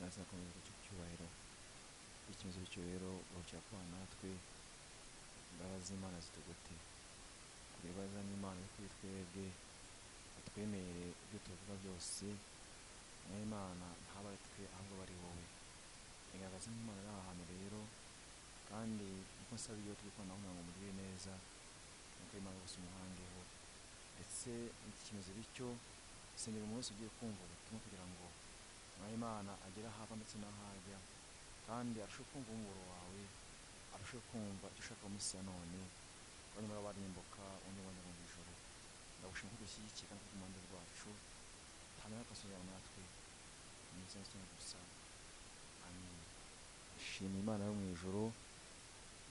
azakomeza guca icyubahiro icyemezo bityo rero urukira kubana natwe imbabazi z'imana zitugote kugira imbabazi n'imana iri kuri twebwe atwemerere ibyo tuvuga byose n'imana ntaba ari twe ahubwo bari wowe igaragaza imana ari aha hantu rero kandi nkuko nsaba iyo turi kubana kugira ngo mugirire neza nuko imana gusa umuhangeho ndetse n'ikimezo bityo isengero umuntu wese ugiye kumva ubutumwa kugira ngo umwanya imana agere aho ava ndetse n'aho ajya kandi arusheho kumva umuburo wawe arusheho kumva icyo ushaka mu isi ya none abanyamara barimbuka undi wajya mu ijoro ndagushima ko dushyigikira kandi ku ruhande rwacu hanyuma akasubira natwe mu izina cyane gusa amen nshima imana yo mu ijoro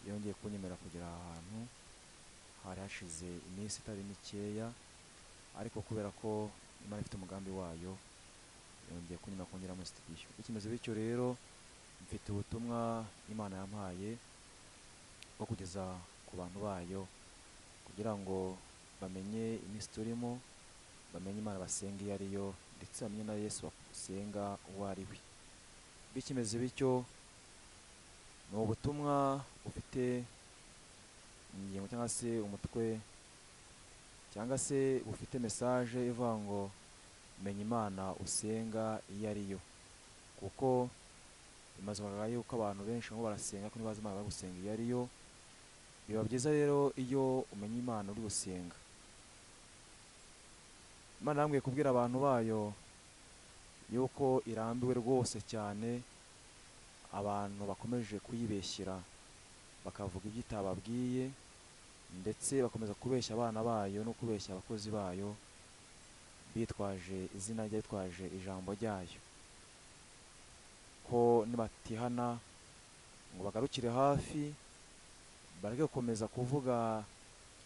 yongeye kunyemerera kugera aha hantu hari hashize iminsi itari mikeya ariko kubera ko imana ifite umugambi wayo yongeye kunyura kongera muri sitidiyo bikimeze bityo rero mfite ubutumwa imana yampaye bwo kugeza ku bantu bayo kugira ngo bamenye iminsi turimo bamenye imana basenga iyo ari yo ndetse bamenye na yesu basenga uwo ari we bikimeze bityo ni ubutumwa bufite ingingo cyangwa se umutwe cyangwa se bufite mesaje ivuga ngo menya imana usenga iyo ari yo kuko bimaze kugaragara yuko abantu benshi barimo barasenga ko ntibazi imana bari gusenga iyo ari yo biba byiza rero iyo umenya imana uri gusenga imana yambwiye kubwira abantu bayo yuko irambiwe rwose cyane abantu bakomeje kuyibeshyira bakavuga ibyo itababwiye ndetse bakomeza kubeshya abana bayo no kubeshya abakozi bayo bitwaje izina rye bitwaje ijambo ryayo ko nibatihana ngo bagarukire hafi bareke gukomeza kuvuga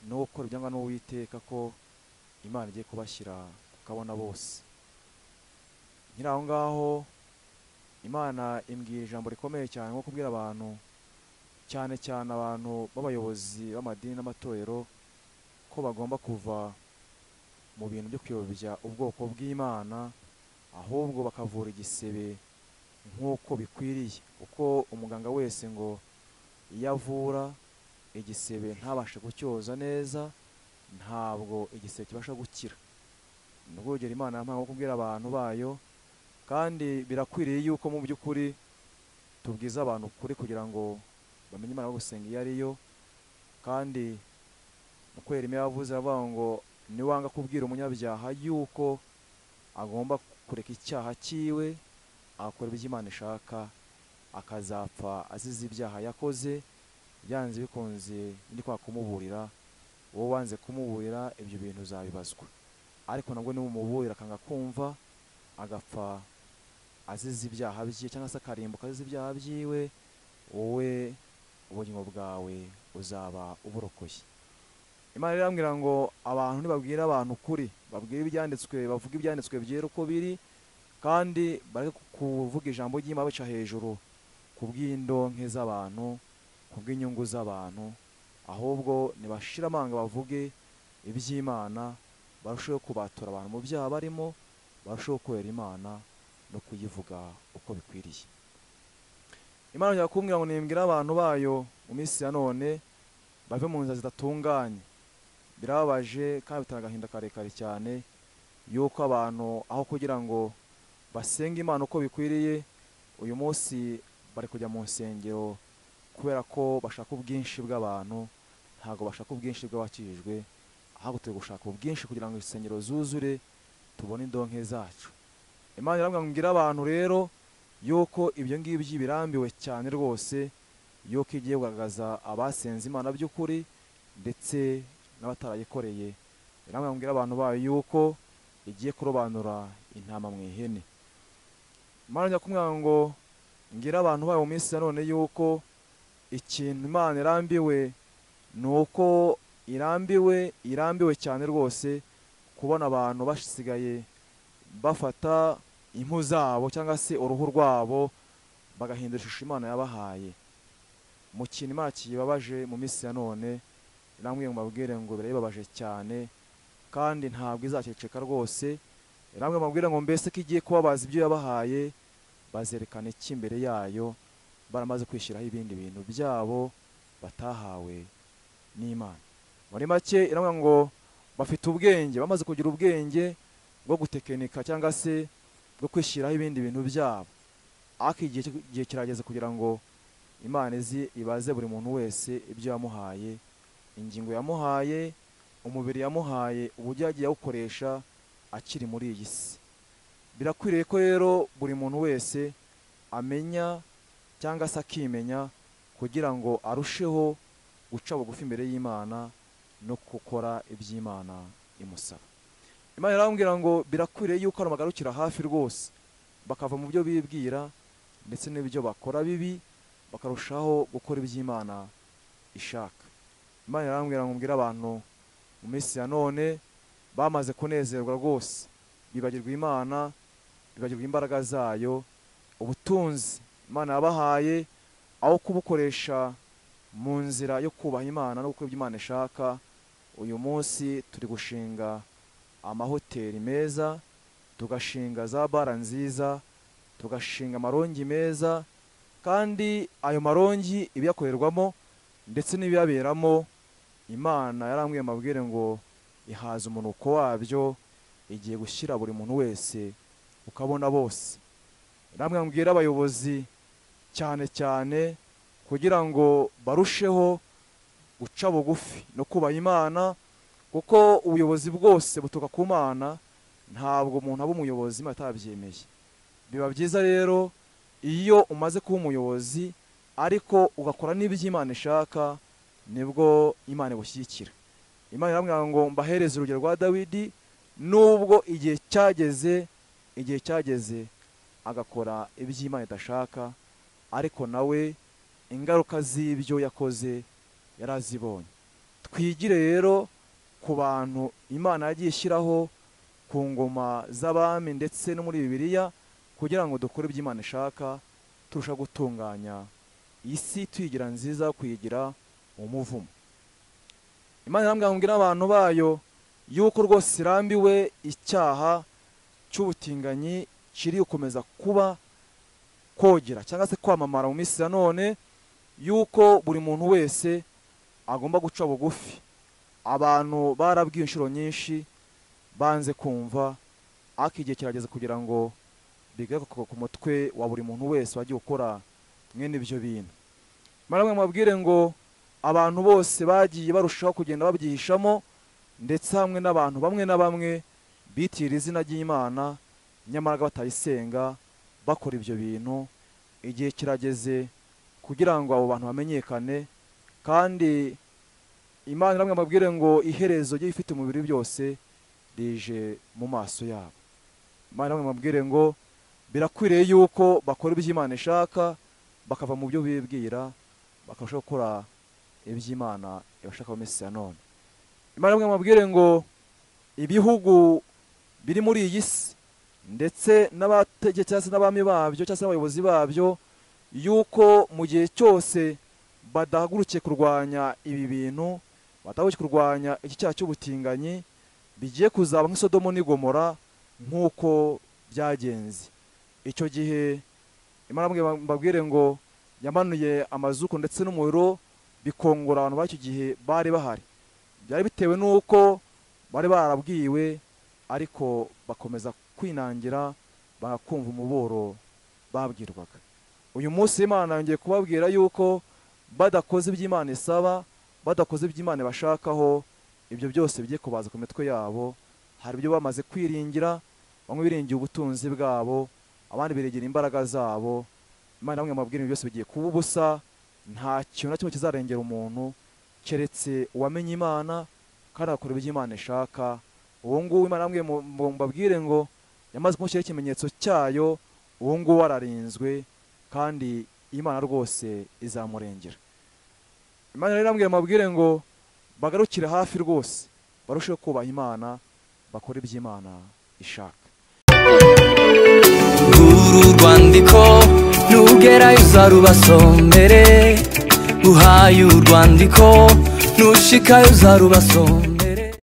no gukora ibyangwa n'uwiteka ko imana igiye kubashyira ku kabona bose nkiri aho ngaho imana imbwira ijambo rikomeye cyane nko kubwira abantu cyane cyane abantu b'abayobozi b'amadini n'amatorero ko bagomba kuva mu bintu byo kuyobya ubwoko bw'imana ahubwo bakavura igisebe nk'uko bikwiriye kuko umuganga wese ngo iyo avura igisebe ntabashe gucyoza neza ntabwo igisebe kibasha gukira ni urugero imana yampaye nko kubwira abantu bayo kandi birakwiriye yuko mu by'ukuri tubwiza abantu ukuri kugira ngo bamenye imana gusenga iyo ari yo kandi mu kwera yavuze avuga ngo niwanga kubwira umunyabyaha yuko agomba kureka icyaha cyiwe agakora ibyo imana ishaka akazapfa azize ibyaha yakoze byanze bikunze ndi kwa kumuburira wowe wanze kumuburira ibyo bintu uzabibazwa ariko nabwo niwumuburira akanga kumva agapfa azize ibyaha bye cyangwa se akarimbuka azize ibyaha byiwe wowe ubugingo bwawe uzaba uburokoye imana irambwira ngo abantu ntibabwire abantu ukuri babwire ibyanditswe bavuga ibyanditswe byera uko biri kandi bari kuvuga ijambo ry'imana baca hejuru ku bw'indonke z'abantu ku bw'inyungu z'abantu ahubwo ntibashire amanga bavuge iby'imana barusheho kubatura abantu mu byaha barimo barusheho kubera imana no kuyivuga uko bikwiriye imana yongera kumbwira ngo nimbwire abantu bayo mu minsi ya none bave mu nzira zidatunganye birababaje kandi bitanga agahinda karekare cyane yuko abantu aho kugira ngo basenge imana uko bikwiriye uyu munsi bari kujya mu nsengero kubera ko bashaka ubwinshi bw'abantu ntabwo bashaka ubwinshi bw'abakijijwe ahubwo turi gushaka ubwinshi kugira ngo insengero zuzure tubone indonke zacu imana irambwira abantu rero yuko ibyo ngibyo birambiwe cyane rwose yuko igiye kugaragaza abasenze imana by'ukuri ndetse n'abatarayikoreye irambwira abantu bayo yuko igiye kurobanura intama mu ihene imana njya kumwira ngo ngira abantu bayo mu minsi ya none yuko ikintu imana irambiwe ni uko irambiwe irambiwe cyane rwose kubona abantu basigaye bafata impu zabo cyangwa se uruhu rwabo bagahindura ishusho imana yabahaye mu kintu imana kibabaje mu minsi ya none irambwiye ngo mbabwire ngo birayibabaje cyane kandi ntabwo izaceceka rwose irambwiye ngo mbabwire ngo mbese ko igiye kubabaza ibyo yabahaye bazerekana iki imbere yayo baramaze kwishyiraho ibindi bintu byabo batahawe n'imana muri make iravuga ngo bafite ubwenge bamaze kugira ubwenge bwo gutekinika cyangwa se bwo kwishyiraho ibindi bintu byabo ariko igihe cyo- igihe kirageze kugira ngo imana izi ibaze buri muntu wese ibyo yamuhaye ingingo yamuhaye umubiri yamuhaye uburyo yagiye awukoresha akiri muri iyi si birakwiriye ko rero buri muntu wese amenya cyangwa se akimenya kugira ngo arusheho guca bugufi imbere y'imana no gukora iby'imana imusaba imana irambwira ngo birakwiriye yuko abantu bagarukira hafi rwose bakava mu byo bibwira ndetse n'ibyo bakora bibi bakarushaho gukora iby'imana ishaka imana irambwira ngo mbwire abantu mu minsi ya none bamaze kunezerwa rwose bibagirwa imana bibagirwa imbaraga zayo ubutunzi imana yabahaye aho kubukoresha mu nzira yo kubaha imana no gukora ibyo imana ishaka uyu munsi turi gushinga amahoteli meza tugashinga za bara nziza tugashinga amarongi meza kandi ayo marongi ibiyakorerwamo ndetse n'ibiyaberamo imana yarambwiye amabwire ngo ihaza umunuko wabyo igiye gushyira buri muntu wese ukabona bose namwe mbwira abayobozi cyane cyane kugira ngo barusheho guca bugufi no kubaha imana kuko ubuyobozi bwose buturuka ku mana ntabwo umuntu aba umuyobozi niba atabyemeye biba byiza rero iyo umaze kuba umuyobozi ariko ugakora n'ibyo imana ishaka nibwo imana igushyigikira imana iramubwira ngo mbahereze urugero rwa dawidi nubwo igihe cyageze igihe cyageze agakora ibyo imana idashaka ariko nawe ingaruka z'ibyo yakoze yari azibonye twigire rero ku bantu imana yagiye ishyiraho ku ngoma z'abami ndetse no muri bibiliya kugira ngo dukore ibyo imana ishaka turusha gutunganya isi tuyigira nziza kuyigira umuvumo imana irambwira ngo mbwire abantu bayo yuko rwose irambiwe icyaha cy'ubutinganyi kiri gukomeza kuba kogera cyangwa se kwamamara mu minsi ya none yuko buri muntu wese agomba guca bugufi abantu barabwiye inshuro nyinshi banze kumva ariko igihe kirageze kugira ngo bigaruka ku mutwe wa buri muntu wese wagiye ukora mwene ibyo bintu maramwe mubabwire ngo abantu bose bagiye barushaho kugenda babyihishamo ndetse hamwe n'abantu bamwe na bamwe bitira izina ry'imana nyamara batayisenga bakora ibyo bintu igihe kirageze kugira ngo abo bantu bamenyekane kandi imana iramwe mubabwire ngo iherezo ry'ibifite umubiri byose rije mu maso yabo imana iramwe mubabwire ngo birakwiriye yuko bakora ibyo imana ishaka bakava mu byo bibwira bakarushaho gukora iby'imana ibashaka mu minsi ya none imana imwe mubwire ngo ibihugu biri muri iyi si ndetse n'abategeka cyangwa se n'abami babyo cyangwa se n'abayobozi babyo yuko mu gihe cyose badahagurukiye kurwanya ibi bintu badahagurukiye kurwanya iki cyaha cy'ubutinganyi bigiye kuzaba nk'isodomo n'igomora nk'uko byagenze icyo gihe imana mbwe- mbabwire ngo yamanuye amazuku ndetse n'umuriro bikongora abantu b'icyo gihe bari bahari byari bitewe n'uko bari barabwiwe ariko bakomeza kwinangira bagakumva umuboro babwirwaga uyu munsi imana yongeye kubabwira yuko badakoze iby'imana isaba badakoze iby'imana bashakaho ibyo byose bigiye kubaza ku mitwe yabo hari ibyo bamaze kwiringira bamwe biringiye ubutunzi bwabo abandi biregera imbaraga zabo imana bamwe mabwira byose bigiye kuba ubusa nta kintu na kimwe kizarengera umuntu keretse uwamenye imana kandi agakora ibyo imana ishaka uwo nguwo imana yambwiye mu- mu- mbabwire ngo yamaze kumushyiraho ikimenyetso cyayo uwo nguwo ararinzwe kandi imana rwose izamurengera imana rero irambwira mabwire ngo bagarukire hafi rwose barusheho kubaha imana bakore iby'imana ishaka uru rwandiko nugerayo uzarubasomere uhaye urwandiko nushikayo uzarubasomere